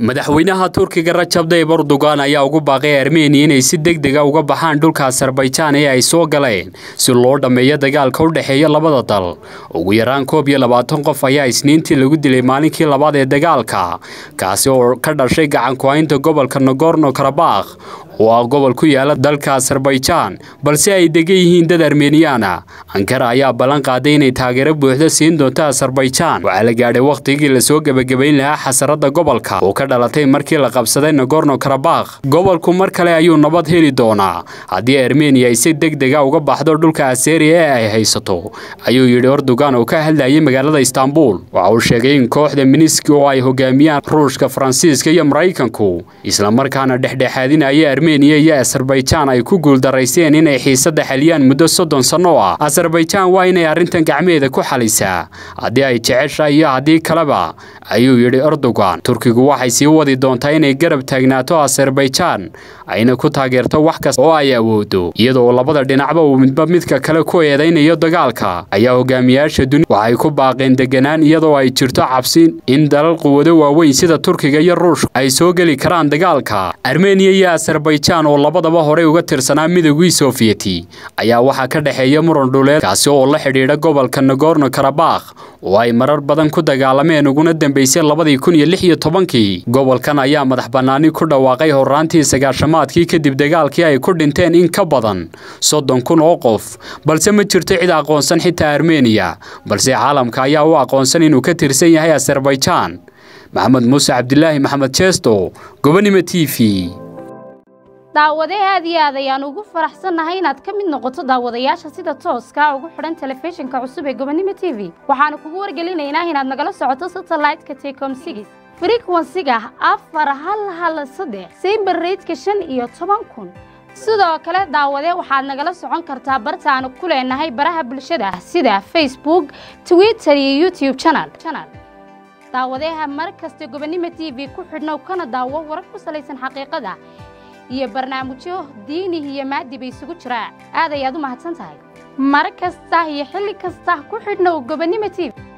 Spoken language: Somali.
madaxweynaha turkiga rajab tayyib erdogan ayaa ugu baaqay armeniya inay si deg dega uga baxaan dhulka asarbajaan ee ay soo galeen si loo dhammeeyo dagaalka u dhexeeya labada dal ugu yaraan koob iyo labaatan qof ayaa isniintii lagu dilay maalinkii labaad ee dagaalka kaasi oo ka dhashay gacanku-haynta gobolka nogorno karabakh oo ah gobol ku yaala dalka asarbajaan balse ay degan yihiin dad armeniyaana ankara ayaa ballan qaaday inay taageero buuxda siin doonto asarbajaan waxaa la gaadhay wakhtigii lasoo gebagabayn lahaa xasarada gobolka oo ka dhalatay markii la qabsaday nogorno karabakh gobolku mar kale ayuu nabad heli doonaa haddii armeniya ay si deg dega uga baxdo dhulka aseriya ee ay haysato ayuu yidhi erdogan oo ka hadlayay magaalada istaanbul waxa uu sheegay in kooxda miniski oo ay hogaamiyaan ruushka faransiiska iyo maraykanku islamarkaana dhexdhexaadinaya armeniya iyo asarbajaan ay ku guuldarayseen inay xiisadda xaliyaan muddo soddon sanno ah asarbajaan waa inay arrintan gacmeeda ku xalisaa haddii ay jeceshahay iyo haddii kaleba ayuu yidhi erdogan turkigu waxay sii wadi doontaa inay garab taagnaato asarbajaan ayna ku taageerto wax kasta oo ay awoodo iyadoo labada dhinacba uu midba midka kale ku eedaynayo dagaalka ayaa hogaamiyaasha duni waxay ku baaqeen deganaan iyadoo ay jirto cabsi in dalal quwado waaweyn sida turkiga iyo ruushka ay soo geli karaan dagaalka armeniya iyo asarbajaan oo labadaba horey uga tirsanaa midowgii soofiyeti ayaa waxaa ka dhexeeya muran dhuleed kaasi oo la xidhiidha gobolka nogorno karabakh oo ay marar badan ku dagaalameen uguna dambaysay labadii kun iyo lix iyo tobankii gobolkan ayaa madax bannaani ku dhawaaqay horraantii sagaashamaadkii kadib dagaalkii ay ku dhinteen in ka badan soddon kun oo qof balse ma jirto cid aqoonsan xitaa armeniya balse caalamka ayaa u aqoonsan inuu ka tirsan yahay asarbajaan maxamed muuse cabdilaahi maxamed jeesto gobonimo t v daawade aad iyo aad ayaan ugu faraxsannahay inaad ka mid noqoto daawadayaasha sida tooska ugu xidhan telefishinka cusub ee gobonimo t v waxaanu kugu wargelinaynaa inaad nagala socoto satellite-ka tecom sigis frequensiga afar hal hal saddex sayber reydka shan iyo toban kun sidoo kale daawade waxaad nagala socon kartaa bartaanu ku leenahay baraha bulshada sida facebook twitter iyo youtube channel daawadeha mar kasta gobonimo t v ku xidhnow kana daawo warar ku salaysan xaqiiqada iyo barnaamijyo diinih iyo maadiba isugu jiraa aad ayaad u mahadsan tahay mar kasta iyo xilli kasta ku xidhnow gobonimo t v